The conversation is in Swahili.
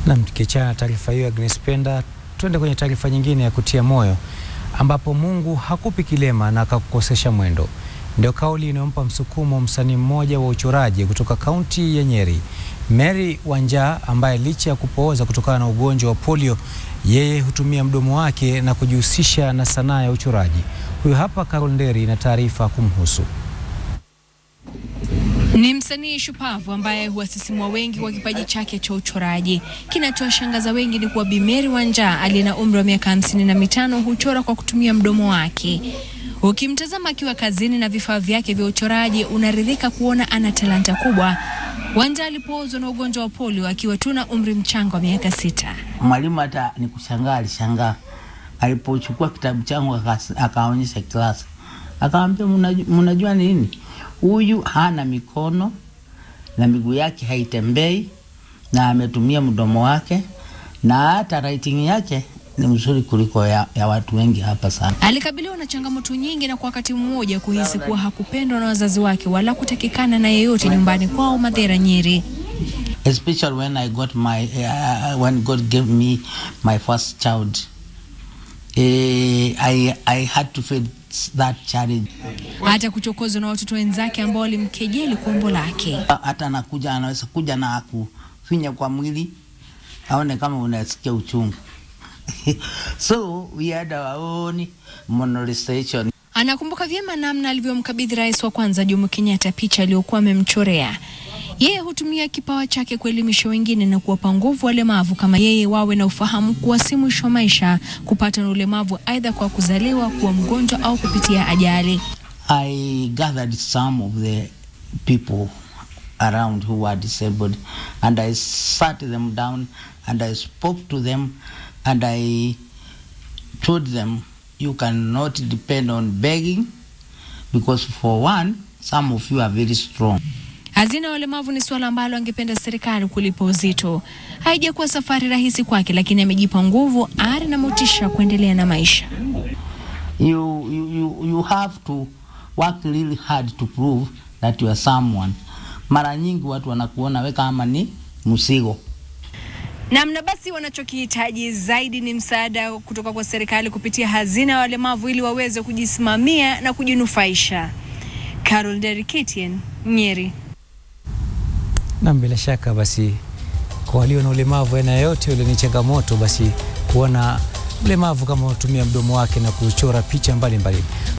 Nam, tukiachana na taarifa hiyo Agnes Penda, twende kwenye taarifa nyingine ya kutia moyo, ambapo Mungu hakupi kilema na akakukosesha mwendo. Ndio kauli inayompa msukumo msanii mmoja wa uchoraji kutoka kaunti ya Nyeri, Mary Wanjaa, ambaye licha ya kupooza kutokana na ugonjwa wa polio, yeye hutumia mdomo wake na kujihusisha na sanaa ya uchoraji. Huyu hapa Carol Nderi na taarifa kumhusu. Ni msanii shupavu ambaye huwasisimua wengi kwa kipaji chake cha uchoraji. Kinachowashangaza wengi ni kuwa Bi Mary Wanjaa aliye na umri wa miaka hamsini na mitano huchora kwa kutumia mdomo wake. Ukimtazama akiwa kazini na vifaa vyake vya uchoraji, unaridhika kuona ana talanta kubwa. Wanjaa alipoozwa na ugonjwa wa polio akiwa tu na umri mchanga wa miaka sita. Mwalimu hata ni kushangaa, alishangaa alipochukua kitabu changu akas- akaonyesha klasi, akamwambia "Mnaju- mnajua nini, huyu hana mikono na miguu yake haitembei na ametumia mdomo wake na hata writing yake ni mzuri kuliko ya, ya watu wengi hapa sana. Alikabiliwa na changamoto nyingi na kwa wakati mmoja kuhisi kuwa hakupendwa na wazazi wake wala kutakikana na yeyote nyumbani kwao Madhera, Nyeri. especially when I got my uh, when God gave me my first child. Eh, I I had to face that challenge. hata kuchokozwa na watoto wenzake ambao walimkejeli kwa umbo lake. Hata anakuja anaweza kuja na akufinya kwa mwili aone kama unasikia uchungu. so we had our own molestation. Anakumbuka vyema namna alivyomkabidhi rais wa kwanza Jomo Kenyatta picha aliyokuwa amemchorea. Yeye hutumia kipawa chake kuelimisha wengine na kuwapa nguvu walemavu kama yeye wawe na ufahamu kuwa si mwisho wa maisha kupata na ulemavu, aidha kwa kuzaliwa, kuwa mgonjwa au kupitia ajali. I gathered some of the people around who were disabled and I sat them down and I spoke to them and I told them you cannot depend on begging because for one some of you are very strong Hazina ya walemavu ni suala ambalo angependa serikali kulipa uzito. Haijakuwa safari rahisi kwake, lakini amejipa nguvu, ari na motisha kuendelea na maisha. you, you, you, you have to work really hard to prove that you are someone mara nyingi watu wanakuona we kama ni msigo Namna basi, wanachokihitaji zaidi ni msaada kutoka kwa serikali kupitia hazina ya walemavu ili waweze kujisimamia na kujinufaisha. Carol Derikitien, Nyeri. Na bila shaka basi, kwa walio na ulemavu aina yoyote ule, ni changamoto basi kuona mlemavu kama unatumia mdomo wake na kuchora picha mbalimbali mbali.